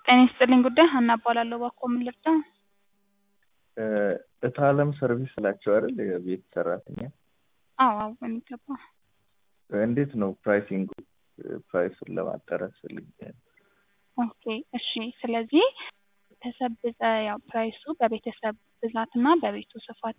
ጤና ይስጥልኝ ጉዳይ ሀና እባላለሁ። እባክዎ ምን ልርዳ? እታለም ሰርቪስ ናቸው አይደል? የቤት ሰራተኛ። አዎ አዎ በሚገባ እንዴት ነው ፕራይሲንጉ? ፕራይሱን ለማጣራት ፈልጌ ነው። ኦኬ እሺ። ስለዚህ ቤተሰብ ብዛ- ያው ፕራይሱ በቤተሰብ ብዛትና በቤቱ ስፋት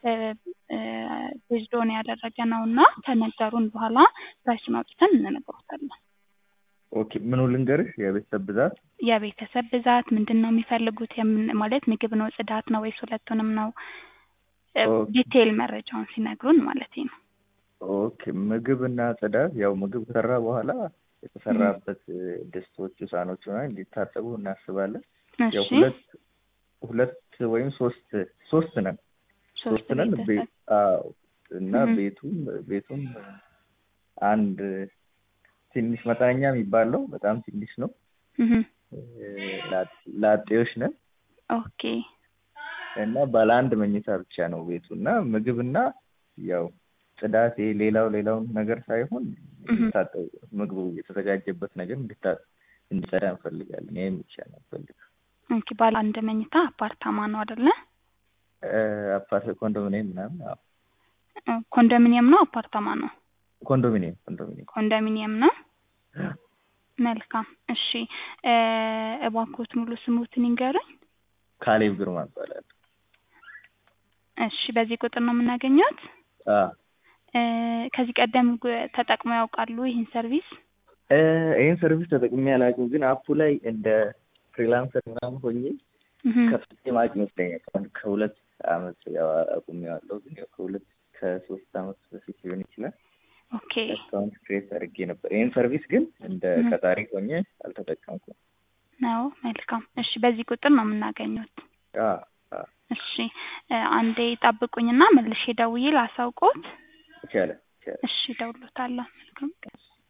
ቤዝዶን ያደረገ ነው እና ከነገሩን በኋላ ፕራይሱን አውጥተን እንነግሮታለን። ኦኬ ምኑ ልንገርሽ? የቤተሰብ ብዛት የቤተሰብ ብዛት ምንድን ነው የሚፈልጉት? የምን ማለት ምግብ ነው ጽዳት ነው ወይስ ሁለቱንም ነው? ኦኬ። ዲቴይል መረጃውን ሲነግሩን ማለት ነው። ኦኬ ምግብ እና ጽዳት፣ ያው ምግብ ከሰራ በኋላ የተሰራበት ድስቶቹ፣ ሳህኖቹ ምናምን እንዲታጠቡ እናስባለን። ያው እሺ ሁለት ሁለት ወይም ሶስት ሶስት ነን ሶስት ሶስት ነን። ቤተሰብ ቤት አዎ። እና እህ። ቤቱም ቤቱም አንድ ትንሽ መጠነኛ የሚባል ነው። በጣም ትንሽ ነው። እህ። ላ- ላጤዎች ነን ኦኬ እና ባለ አንድ መኝታ ብቻ ነው ቤቱ እና ምግብና ያው ጽዳት ይሄ ሌላው ሌላውን ነገር ሳይሆን እህ። እንዲታጠብ ምግቡ የተዘጋጀበት ነገር እንዲታ እንዲጸዳ እንፈልጋለን። ይሄን ብቻ ነው እንፈልግ ኦኬ ባለ አንድ መኝታ አፓርታማ ነው አይደለ? አፓርት ኮንዶሚኒየም ምናምን አዎ እ፣ ኮንዶሚኒየም ነው አፓርታማ ነው? ኮንዶሚኒየም ኮንዶሚኒየም ኮንዶሚኒየም ነው። መልካም እሺ። እ፣ እባክዎት ሙሉ ስሙትን ይንገሩኝ። ካሌብ ግርማ እባላለሁ። እሺ በዚህ ቁጥር ነው የምናገኘት? አ እ፣ ከዚህ ቀደም ግ- ተጠቅመው ያውቃሉ ይህን ሰርቪስ? እ፣ ይሄን ሰርቪስ ተጠቅሜ አላውቅም፣ ግን አፑ ላይ እንደ ፍሪላንሰር ምናምን ሆኜ እህ። ከፍቼ ማቅ ይመስለኛል። ከአንድ ከሁለት አመት ያው አቁሜዋለሁ፣ ግን ያው ከሁለት ከሶስት አመት በፊት ሊሆን ይችላል ኦኬ አካውንት ክሬት አድርጌ ነበር። ይህን ሰርቪስ ግን እንደ እህ። ቀጣሪ ሆኜ አልተጠቀምኩም። ነው። መልካም እሺ በዚህ ቁጥር ነው የምናገኘት። አ አ እሺ እ፣ አንዴ ጠብቁኝና መልሼ ደውዬ ላሳውቅዎት። ይቻላል ይቻላል። እሺ እደውልዎታለሁ። መልካም ቀን።